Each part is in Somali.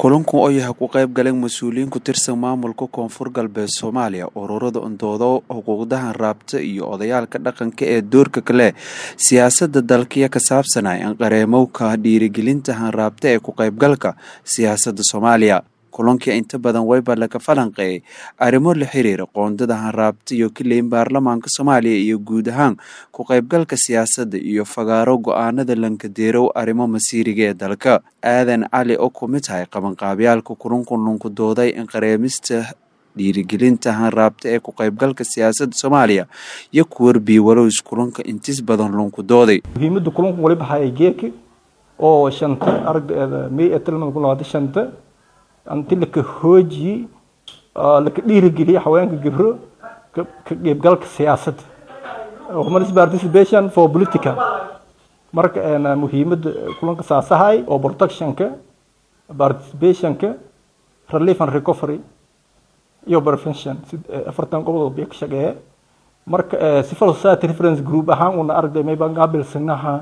kulanku oo yahay ku qayb galeen mas-uuliyiin ku tirsan maamulka koonfur galbeed soomaaliya ururada undoodo xuquuqdahan raabta iyo odayaalka dhaqanka ee doorka kale siyaasadda dalkiya ka saabsanay anqareemowka dhiirigelinta hanraabta ee ku qaybgalka siyaasadda soomaaliya kulankii inta badan wayba laga falanqeeyay arrimo la xiriira qoondada hanraabta iyo kileyn baarlamaanka soomaaliya iyo guud ahaan ku qaybgalka siyaasadda iyo fagaaro go-aanada lankadeerow arrimo masiiriga ee dalka aadan cali oo ku mid tahay qabanqaabyaalka kulanku lunku dooday inqareemista dhiirigelinta hanraabta ee ku qaybgalka siyaasadda soomaaliya iyo kuwarbii walows kulanka intis badan lunku dooday muhiimada kulanku waliba hayay geeki oo shanta aragdeeda may ee tilmaada ku labaatan shanta anti laka hoojiye laka dhiirigeliye haweenka gibro ka qaybgalka siyaasadda women's participation for political marka muhiimada kulanka saasahay oo protectionka participationka relief and recovery iyo prevention afartan qodob bay ka shaqeeye marka civil society reference group ahaan una aragday mayba qaabilsanaha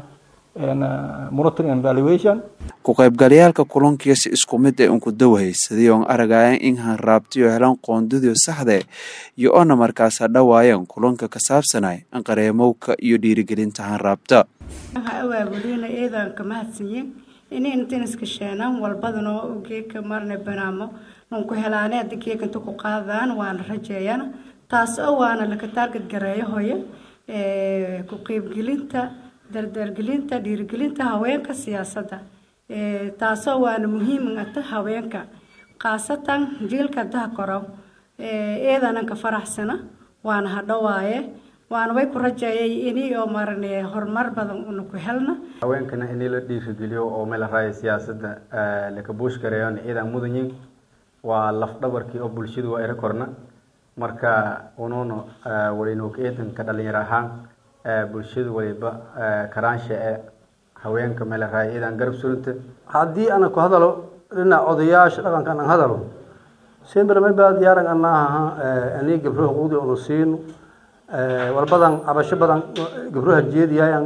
ku qaybgalayaalka kulankiyo si isku mid ee unku dawhaysadii oon aragayan in hanraabtiyo helan qoondadiio saxde iyo oona markaasa dhawaayeen kulanka ka saabsanay anqareemowka iyo dhiirigelinta hanraabta awaabulina eedaan ka mahadsanyin inay intiniska sheenaan walbadanoo geeka marna banaamo nunku helaane hadda geeka inta ku qaadaan waana rajeeyana taas oo waana laka taargad gareeyo hooye ku qaybgelinta dardargelinta dhiirigelinta haweenka siyaasadda taasoo waana muhiimata haweenka khaasatan jiilka daha koro eedanan ka faraxsana waana hadhowaaye waana way ku rajeeyay ini oo marane horumar badan una ku helna haweenkana inii la dhiirigeliyo oo meel raaya siyaasadda laka buush gareeyon ciidan mudanyin waa lafdhabarkii oo bulshadu waa ira korna marka unuuna walinok eedanka dhalinyar ahaan bulshadu waliba karaansha ee haweenka meel raaya ciidan garab surunta haddii ana ku hadalo dhinac odayaasha dhaqanka aan hadalo sembir mayba diyaaran anaaha ani gabro xuquuqdii unu siino walbadan cabasho badan gabroha jeediyayan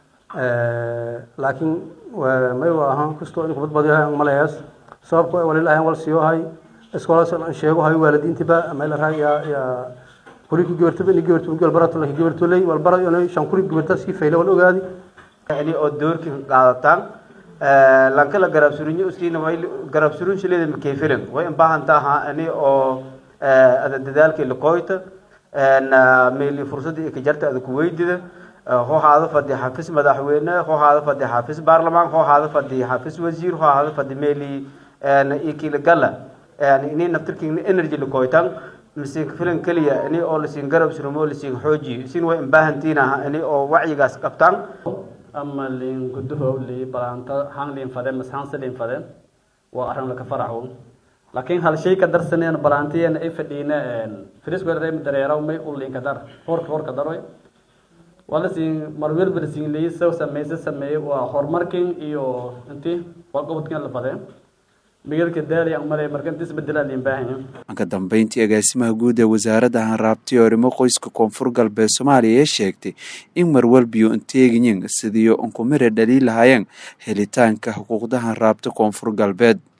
laakiin may aha kastoo in kubad badiyahay malees sababko walilahan wal siyohay iskoolas sheegohay waalidiintiba meel raaya ya kuriki gabartaba ini gabartu gal barato laki gabartoley wal bara inay shan kuri gabarta si fayle wal ogaadi ini oo doorki qaadataan lanka la garab surinyo usiina way garab surin shileeda ma keefilan way baahan taha ini oo ada dadaalkii la qoyta na meeli fursadii ka jarta ada ku weydida hoo haada fadhi xafiis madaxweyne hoo haada fadhi xafiis baarlamaan hoo haada fadhi xafiis wasiir hoo haada fadhi meeli ikila gala ini naftirkiina energy la qoytaan masiin filan keliya ini oo lasiin garab surumo lasiin xoojiyo sin way baahantiin aha ini oo wacyigaas qabtaan ama liin gudaho li balaanta han liin fade mas hanse liin fade waa arrin laka faraxo laakiin hal shay ka darsaneen balaantiyeena ay fadhiina frisku reem dareeraw may u liin ka dar horka horka daroy wala siin marwel bersiin leey soo sameeyay sameeyay waa horumarkin iyo intii waa qobodkan la fadeen ka dambeyntii agaasimaha guud ee wasaaradda hanraabtay arrimo qoyska koonfur galbeed soomaaliya ee sheegtay in marwalbiyo inteegiyin sidiio unkumire dhaliil lahaayeen helitaanka xuquuqda hanraabta koonfur galbeed